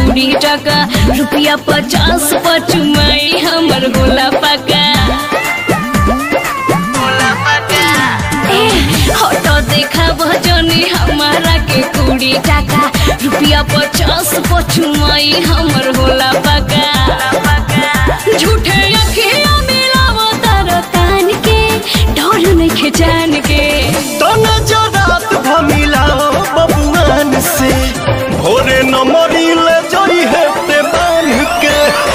कुड़ी टका रुपया पचास पचुमाई हमर होला पका ए, हटो देखा भजनी हमारा के कुड़ी टका रुपया पचास पचुमाई हमर होला पका झूठे अखिया मिलावो तारो तान के डर नहीं जान के तना जरात भमिलाओ बबुआन से भोरे न मरिले जई है ते बांध के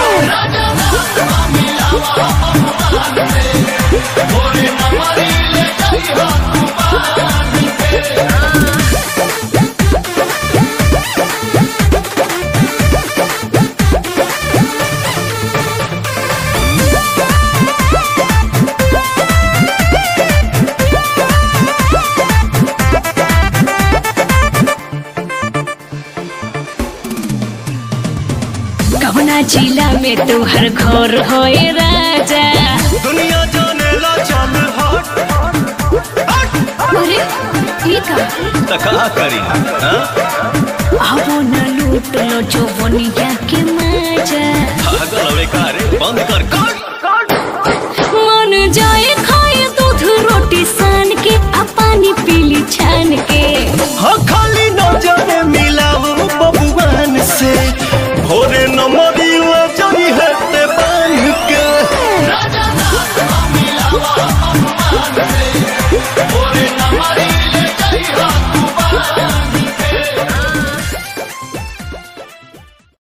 कवना जिला में तोहर घर होए राजा दुनिया जाने ला चल हट अरे ई का तका करी हाँ? आवो न लूट लो जो बनिया के मजा पागल हवे का रे बंद कर का